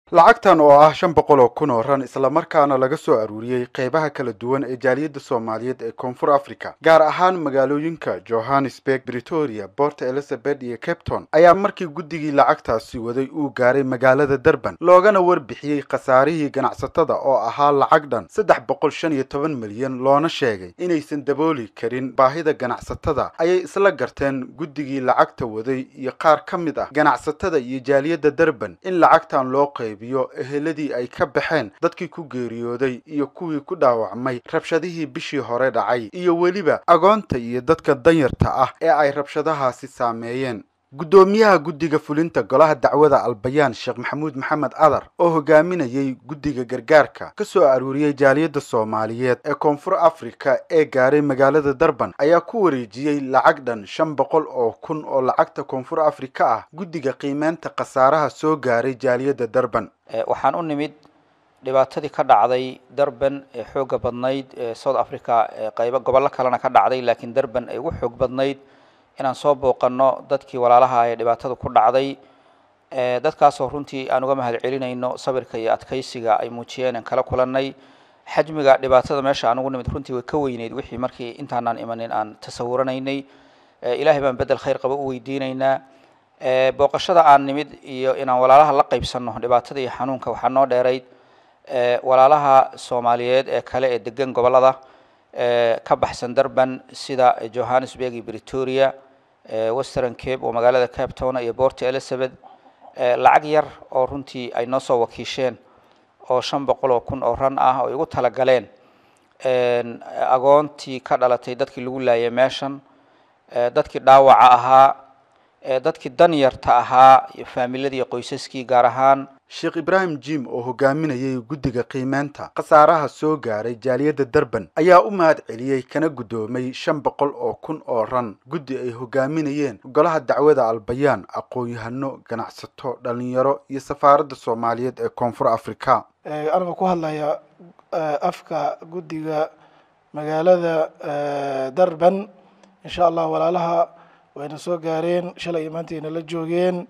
lacagtan oo ah shan boqol oo kun oo ran islamarkaana laga soo aruuriyey qeybaha kala duwan ee jaaliyadda soomaaliyeed ee koonfur africa gaar ahaan magaalooyinka johannesburg bretoria port elizabeth iyo capton ayaa markii guddigii lacagtaasi waday uu gaaray magaalada durban loogana warbixiyey khasaarihii ganacsatada oo ahaa lacag dhan saddex boqol shan iyo toban milyan loona sheegay inaysan dabooli karin baahida ganacsatada ayay isla garteen guddigii lacagta waday iyo qaar ka mid ah ganacsatada iyo jaaliyadda durban in lacagtan loo qeyb eheladii ay ka baxeen dadkii ku geeriyooday iyo kuwii ku dhaawacmay rabshadihii bishii hore dhacay iyo weliba agoonta iyo dadka danyarta ah ee ay rabshadahaasi saameeyeen guddoomiyaha guddiga fulinta golaha dacwada albayaan sheekh maxamuud maxamed adar oo hogaaminayay guddiga gargaarka ka soo aruuriyey jaaliyadda soomaaliyeed ee koonfur africa ee gaaray magaalada durban ayaa ku wareejiyey lacag dhan shan boqol oo kun oo lacagta koonfur africa ah guddiga qiimeynta khasaaraha soo gaaray jaaliyadda durban waxaan u nimid dhibaatadii ka dhacday durban ee xooga badnayd ee south africa qeybo gobollo kalena ka dhacday laakiin durban ay ugu xoog badnayd inaan soo booqano dadkii walaalaha ee dhibaatada ku dhacday dadkaasoo runtii aan uga mahad celinayno sabirka iyo adkaysiga ay muujiyeen aan kala kulanay xajmiga dhibaatada meesha aan ugu nimid runtii way ka weyneyd wixii markii intaanaan imanin aan tasawuranaynay ilaahay baan bedel khayr qaba u weydiinaynaa booqashada aan nimid iyo inaan walaalaha la qaybsano dhibaatada iyo xanuunka waxaa noo dheerayd walaalaha soomaaliyeed ee kale ee degan gobolada ka baxsan durban sida johannesburg iyo bretoria western cape oo magaalada cape town iyo port elizabeth lacag yar oo runtii ay noo soo wakiisheen oo shan boqol oo kun oo ran ah oo igu talagaleen agoontii ka dhalatay dadkii lagu laayay meeshan dadkii dhaawaca ahaa dadkii danyarta ahaa faamiladii iyo qoysaskii gaar ahaan sheekh ibraahim jim oo hogaaminayay guddiga qiimeynta khasaaraha soo gaaray jaaliyadda durban ayaa u mahad celiyey kana guddoomay shan boqol oo kun oo ran guddi ay hogaaminayeen golaha dacwada albayaan aqoon-yahano ganacsato dhalinyaro iyo safaaradda soomaaliyeed ee koonfur africa anigoo ku hadlaya afka guddiga magaalada durban insha allah walaalaha wayna soo gaareen shalay iyo maantayna la joogeen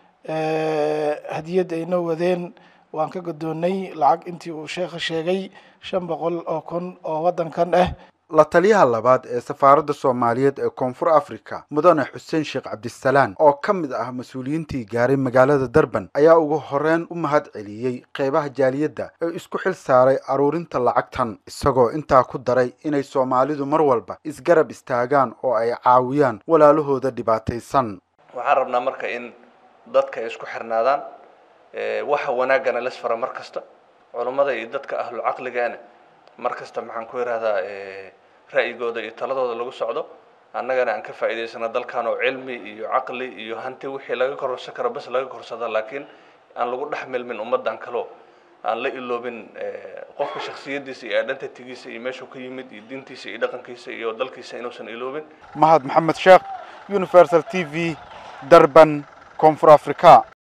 hadiyadda ay noo wadeen waan ka guddoonnay lacag intii uu sheekha sheegay shan boqol oo kun oo waddankan ah la taliyaha labaad ee safaaradda soomaaliyeed ee koonfur africa mudane xuseen sheekh cabdisalaan oo ka mid ah mas-uuliyiintii gaaray magaalada durban ayaa ugu horeyn u mahad celiyey qeybaha jaaliyadda ee isku xil saaray aruurinta lacagtan isagoo intaa ku daray inay soomaalidu mar walba isgarab istaagaan oo ay caawiyaan walaalahooda dhibaataysan waxaan rabnaa marka in dadka ay isku xirnaadaan waxa wanaaggana lesfara mar kasta culummada iyo dadka ahlu caqligaana mar kasta maxaan ku ihahdaa ra'yigooda iyo taladooda lagu socdo annagana aan ka faa'iidaysano dalkan oo cilmi iyo caqli iyo hanti wixii laga kororsan karo bas laga korsada laakiin aan lagu dhex milmin ummaddan kaleo aan la iloobin qofka shaksiyadiisa iyo identitygiisa iyo meeshuu ka yimid iyo diintiisa iyo dhaqankiisa iyo dalkiisa inuusan iloobin mahad maxamed sheekh universal t v durban koonfur africa